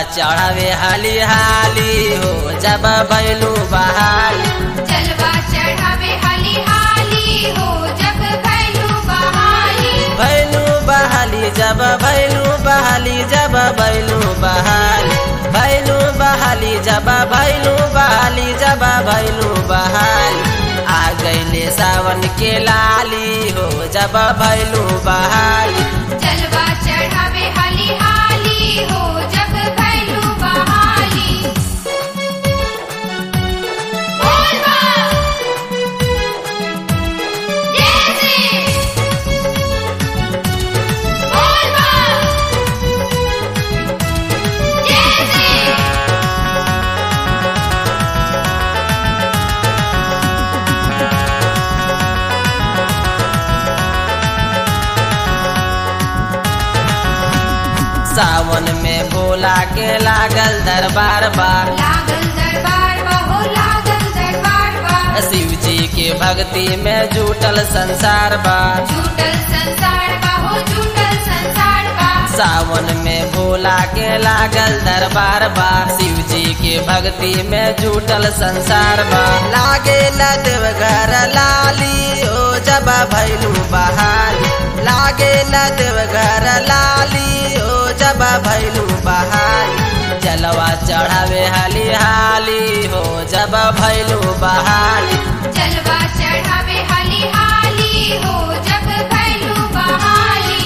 चढ़ावे हाली हाली हो जब भैलू बहाली जलवा चढ़ावे हाली हाली हो जब भैलू बहाली भैलू बहाली जब भैलू बहाली जब भैलू बहाली भैलू बहाली जब भैलू बहाली जब भैलू बहाली आ गईले सावन के लाली हो जब भैलू बहाली जलवा चढ़ावे हाली हाली हो जब भैलू बहाली बोल बम जय श्री बोल बम जय श्री सावन में भोला के लागल दरबार बार लागल दरबार बा हो लागल दरबार बा शिव जी के भक्ति में जुटल संसार बा झूठल संसार बा हो झूठल संसार बा सावन में भोला के लागल दरबार बा शिव जी के भक्ति में जुटल संसार बा लागे देव घर लाली ओ जब भैलू बहाली लागे देव घर लाली ओ जब भैलू बहाली जलवा चढ़ावे हाली हाली हो जब भैलू बहाली जलवा चढ़ावे हाली हाली हो जब भैलू बहाली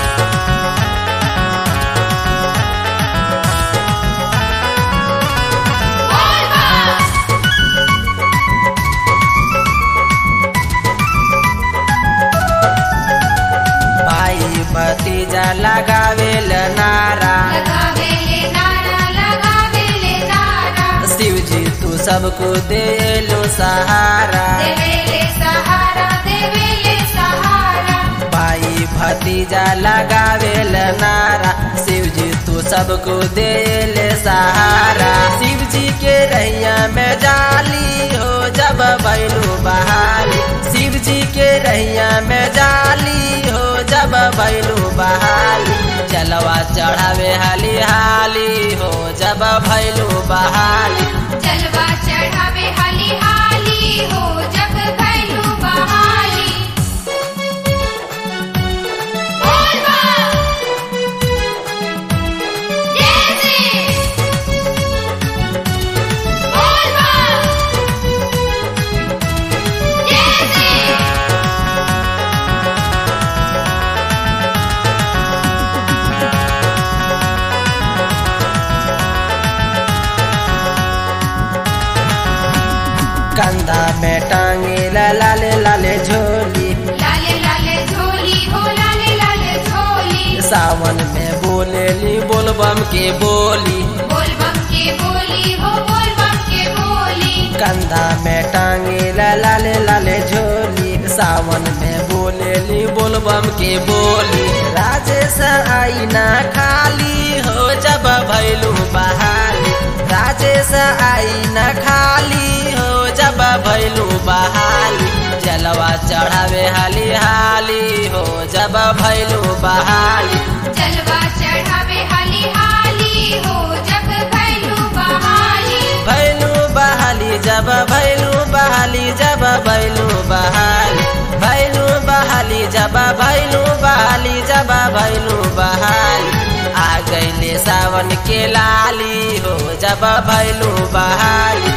बोल बम भाई भतीजा लगावेल नारा लगावे ले नारा लगावे ले नारा शिव जी तू सबको दे लो सहारा देवे ले सहारा देवे ले सहारा भाई भतीजा लगावेल नारा शिव जी तू सबको दे ले सहारा शिव जी के रैया में जाली हो जब बैलू बहाली शिव जी के रैया में जाली हो जब बैलू बहाली चलवा चढ़ावे हाली हाली हो जब भैलू बहाली जलवा चढ़ावे हाली हाली हो जब भैलू बहाली बोल बम जय श्री बोल बम जय श्री कंधा में टांगे ला लाले लाले झोली लाले लाले झोली हो लाले लाले झोली सावन में बोलेली बोलबम के बोली बोल बम के बोली हो बोल बम के बोली कंधा में टांगे ला लाले लाले झोली सावन में बोलेली बोलबम के बोली राजेश आई ना खाली हो जब भैलू बहाली राजेश आई ना खाली हो जब भैलू बहाली जलवा चढ़ावे हाली हाली हो जब भैलू बहाली जलवा चढ़ावे हाली हाली हो जब भैलू बहाली भैलू बहाली जब भैलू बहाली जब भैलू बहाली भैलू बहाली जब भैलू बहाली जब भैलू बहाली आ गईले सावन के लाली हो जब भैलू बहाली